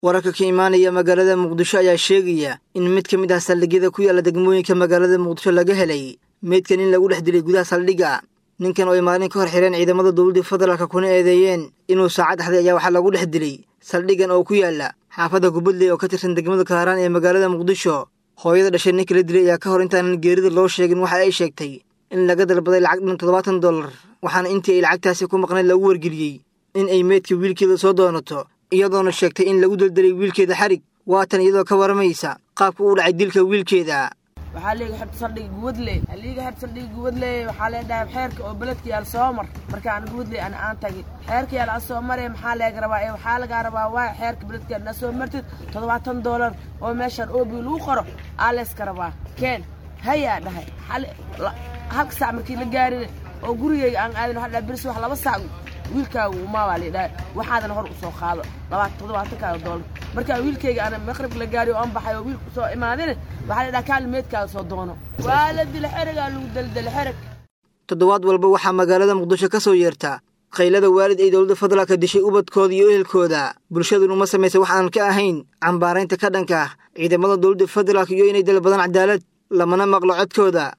wararka ka imaanaya magaalada muqdisho ayaa sheegaya in mid ka mid ah saldhigyada ku yaalla degmooyinka magaalada muqdisho laga helay meydkan in lagu dhex dilay gudaha saldhigga ninkan oo ay maalin ka hor xireen ciidamada dowladda federaalka kuna eedeeyeen inuu saacad axday ayaa waxaa lagu dhex dilay saldhiggan oo ku yaalla xaafadda kubadley oo ka tirsan degmada kaaraan ee magaalada muqdisho hooyada dhashay ninka la dilay ayaa ka hor intaanan geerida loo sheegin waxa ay sheegtay in laga dalbaday lacag dhan toddobaatan dollar waxaana intii ay lacagtaasi ku maqnayd lagu wargeliyey in ay meydka wiilkeeda soo doonato iyadoona sheegtay in lagu daldalay wiilkeeda xarig waatan iyadoo ka waramaysa qaabka uu dhacay dilka wiilkeeda waxaa liiga xirta saldhiga guwadley liiga xirta saldhiga guwadley waxaa leedhahay xeerka oo beledka yaal soo mar markaan guwadley ana aan tagi xeerka yaal aan soo maraya maxaa leega rabaa ee waxaa lagaa rabaa waa xeerka beledka na soo martid toddobaatan doolar oo meeshaan oobi lagu qoro aa leeska rabaa keen hayaa dhahay halka saac markii la gaarin oo gurigeyga aan aadin waxaa dhahay biris wax laba saac wiilkaagu umaabaa liidhahay waxaadana hor usoo qaado labaatan toddobaatankaada doolar markaa wiilkayga ana maqrib la gaari oo aan baxay oo wiilku soo imaadin waxaa la dhaha kaali meedkaaga soo doono waa la dila xerigaa lagu daldala xereg toddobaad walba waxaa magaalada muqdisho ka soo yeerta qaylada waalid ay dowladda federaalka dishay ubadkooda iyo ehelkooda bulshadun uma samaysa wax aan ka ahayn cambaaraynta ka dhanka ah ciidamada dowladda federaalka iyo inay dalbadaan cadaalad lamana maqlo codkooda